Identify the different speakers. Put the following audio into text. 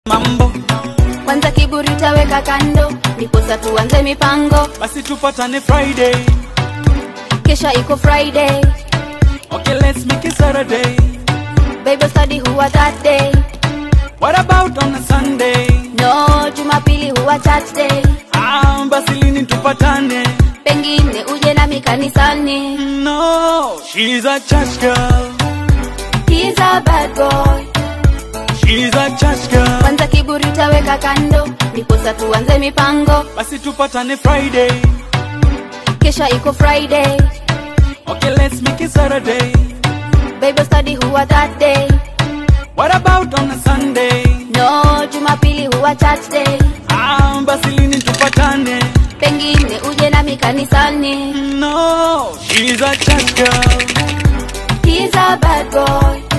Speaker 1: mambo
Speaker 2: kwanza kiburi taweka kando ndiposa tuanze mipango
Speaker 1: basi tupatane friday
Speaker 2: kesha iko friday
Speaker 1: okay let's make it saturday
Speaker 2: bible study huwa that day
Speaker 1: what about on a sunday
Speaker 2: no jumapili huwa church day
Speaker 1: ah, basi lini tupatane
Speaker 2: pengine uje nami kanisani
Speaker 1: no she's a church girl
Speaker 2: He's a bad boy
Speaker 1: she's a church girl
Speaker 2: kwanza kiburi taweka kando ndiposa tuanze mipango
Speaker 1: basi tupatane friday
Speaker 2: kesha iko friday
Speaker 1: okay let's make it saturday
Speaker 2: bible study huwa that day
Speaker 1: what about on a sunday
Speaker 2: no jumapili huwa church day
Speaker 1: ah, basi lini tupatane
Speaker 2: pengine uje nami kanisani
Speaker 1: no she's a church girl
Speaker 2: He's a bad boy